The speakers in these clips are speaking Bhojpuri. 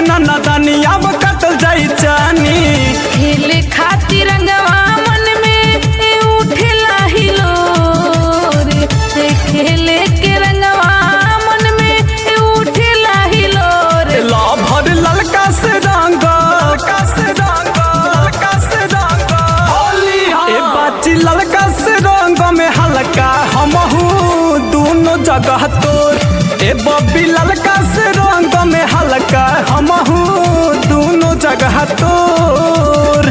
ना नदानी अब कतल जाई चानी खेले खातिर रंगवा मन में ए उठेला हिलोर से खेले के रंगवा मन में ए उठेला हिलोर ला भर ललका से रंग ललका से रंग ललका से रंग होली ए बाची ललका से रंग में हल्का हमहू दोनों जगह तोर ए बब्बी ललका से रंग में हल्का हमहू दोनों जगह तोर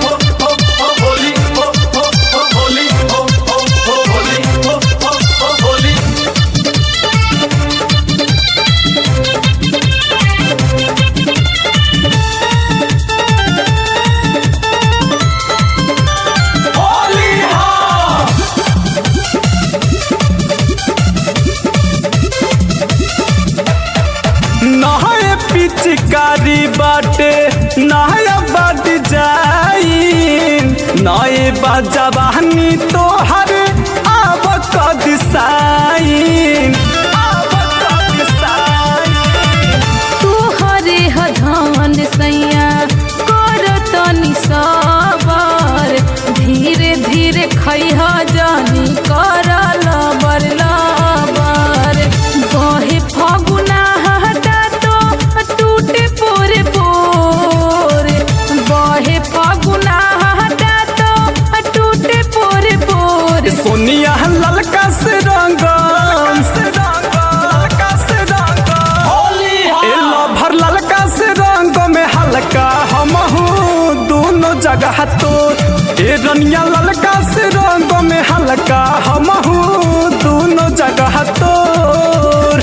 नहाए पिचकारी बाटे नहाया बद जाई नए बजवानी तोहर आब कद साइन आब कद साइन तोहरे हधान सैया कर तनी सबर धीरे धीरे खैह जानी कर लबर लबर बहे फगुना हटा तो टूटे पोरे पोर बहे फगुना हटा तो टूटे पोरे पोर सोनिया ललका से रंग से रंग ललका से रंग होली ए भर ललका से रंग में हल्का हमहू दोनों जगह तो ए रनिया ललका से रंग में हल्का हमहू दोनों जगह तोर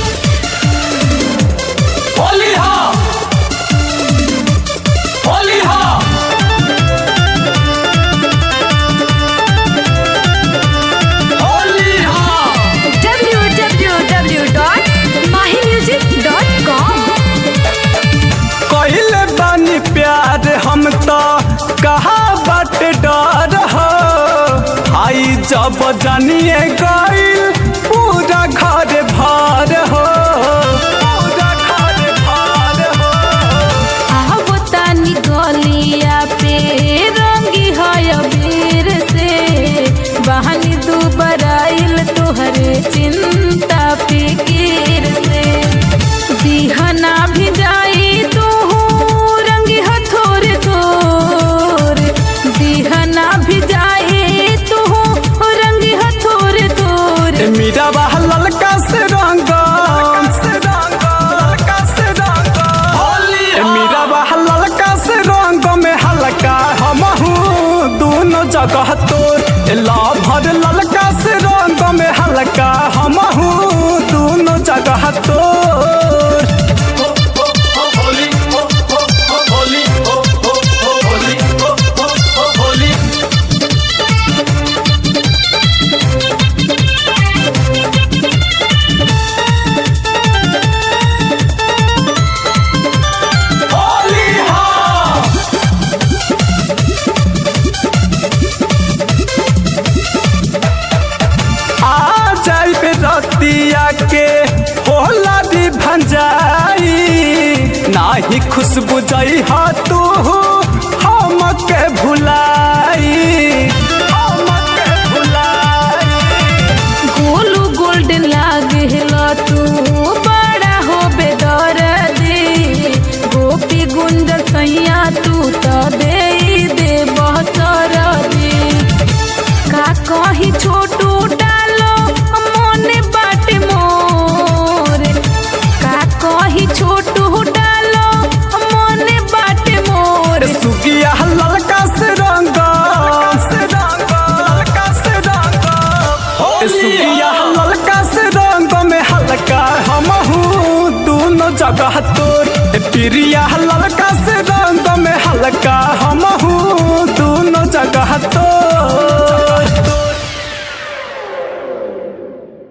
होली हा होली हा होली हा www.mahimusic.com कहिले बानी प्यार हम तो कहा बट डर हो आई जब जानिए गईल पूरा घर भर हो पूरा घर भर हो आहबो तानी गलिया पे रंगी है अबीर से बहानी दुबराइल तोहरे चिंता फिकीर से दिहना भी जाई तू रंगी हथोर थोर दिहना भी जाई तू रंगी हथोर थोर ए मीरा बाह ललका से रंग से रंग ललका से रंग होली ए मीरा बाह ललका से रंग में हल्का हमहू दोनों जगह तोर ए लाभर ललका से रंग में हल्का हमहू दोनों जगह तोर आ जाई पे रतिया के होला भी भंजाई नाही खुशबू जाई हा तू हम के भुलाई हम के भुलाई गोलू गोल्डन लागेला तू बड़ा हो बेदर्दी गोपी गुंज सैया तू तो दे दे बहसर दी का कहीं छोटू डालो मोने बाटे मोर का कहीं छोटू डालो मोने बाटे मोर सुगिया ललका से रंग से रंग ललका से रंग सुगिया ललका से रंग में हल्का हमहू दोनों जगह तोर ए प्रिया ललका से रंग में हल्का हमहू दोनों जगह तोर